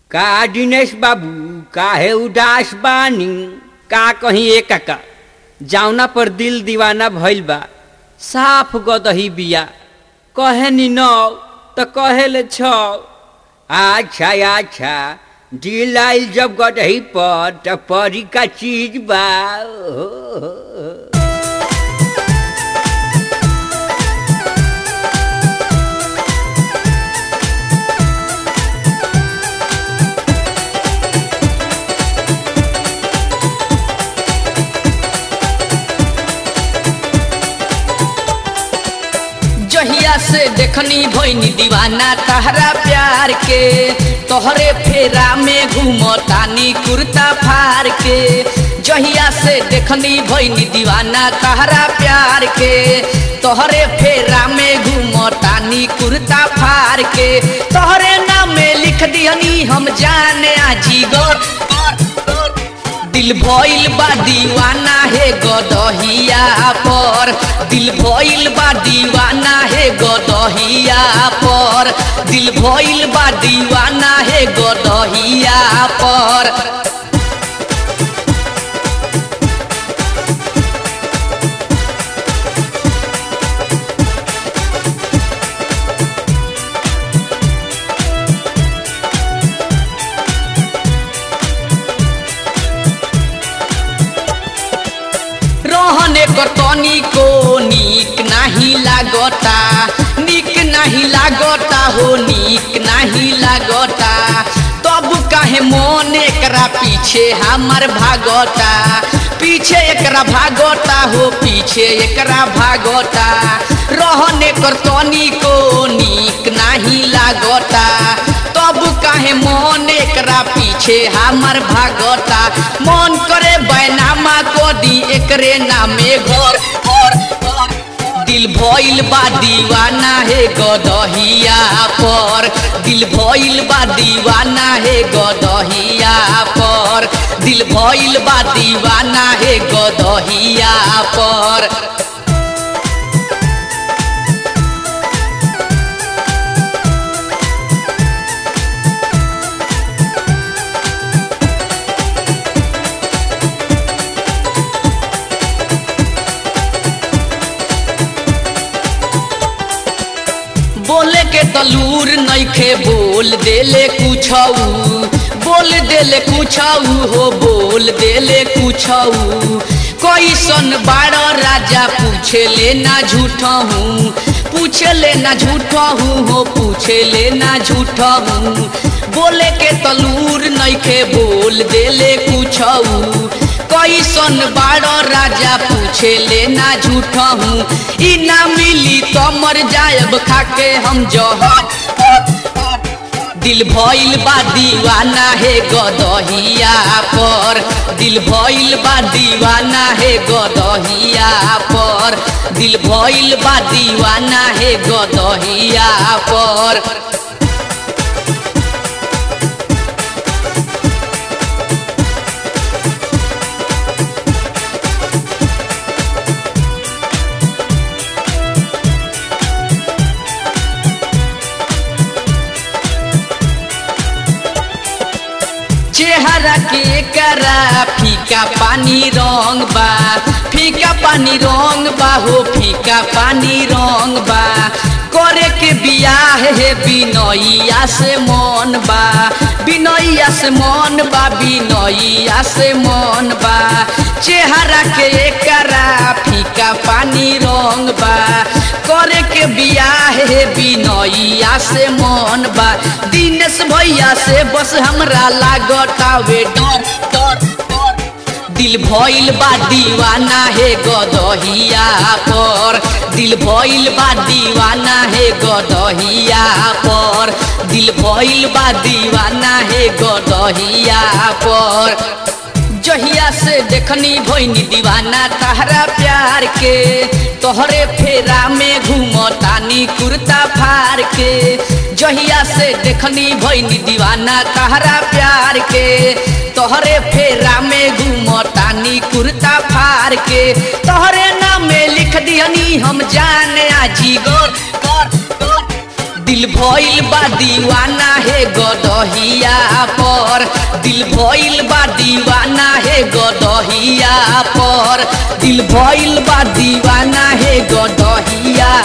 का दिनेश बाबू काहे उदास बानी का कहीं एक का जावना पर दिल दीवाना भइल बा साफ गदही बिया कहे नी नौ त कहे ले छ अच्छा अच्छा दिल आइल जब गदही पर त परी का चीज बा ओ। जहिया से देखनी भइनी दीवाना तहरा प्यार के तोहरे फेरा में घूमतानी कुर्ता फार के जहिया से देखनी भइनी दीवाना तहरा प्यार के तोहरे फेरा में घूमतानी कुर्ता फार के तोहरे नाम में लिख दिहनी हम जाने आजी गोर दिल भइल बा दीवाना हे गदहिया पर दिल भइल बा दीवाना हे गदहिया पर दिल भइल बा दीवाना हे गदहिया पर रहने कर तनी को नीक नाही लागता नीक नाही लागता हो नीक नाही लागता तब काहे मन एकरा पीछे हमर भागता पीछे एकरा भागता हो पीछे एकरा भागता रहने कर तनी को नीक नाही लागता तब काहे मन एकरा पीछे हमर भागता मन करे बैनामा को दी एकरे नामे घर घर घर। दिल भइल बा दीवाना हे गदहिया पर दिल भइल बा दीवाना हे गदहिया पर दिल भइल बा दीवाना हे गदहिया पर बोले के तलूर नइखे बोल देले कुछऊ बोल देले कुछऊ हो बोल देले कुछऊ कैसन बाड़ राजा पूछे ले ना झूठा हूँ पूछे ले ना झूठा हूँ हो पूछे ले ना झूठा हूँ बोले के तलूर नइखे बोल देले कुछऊ कैसन बाड़ राजा पूछे ले ना झूठा हूँ ई ना मिली तो मर जायब खाके हम जहर दिल भइल बा दीवाना हे गदहिया पर दिल भइल बा दीवाना हे गदहिया पर दिल भइल बा दीवाना हे गदहिया पर चेहरा के करा फीका पानी रंग बा फीका पानी रंग बा हो फीका पानी रंग बा करे के बियाह हे बिनैया से मन बा बिनैया से मन बा बिनैया से मन बा चेहरा के करा फीका पानी रंग बा करे के बियाह हे बिनैया से मन बा दिनेश भैया से बस हमरा लागतावे डर डर डर दिल भइल बा दीवाना हे गदहिया पर दिल भइल बा दीवाना हे गदहिया पर दिल भइल बा दीवाना हे गदहिया पर जहिया से देखनी भइनी दीवाना तहरा प्यार के तोहरे फेरा में घूमतानी कुर्ता फार के जहिया से देखनी भइनी दीवाना तहरा प्यार के तोहरे फेरा में घूमतानी कुर्ता फार के तोहरे नाम में लिख दिहनी हम जाने आजी गोर गोर गोर दिल भइल बा दीवाना हे गदहिया पर दिल भइल बा दीवाना हे गदहिया पर दिल भइल बा दीवाना हे गदहिया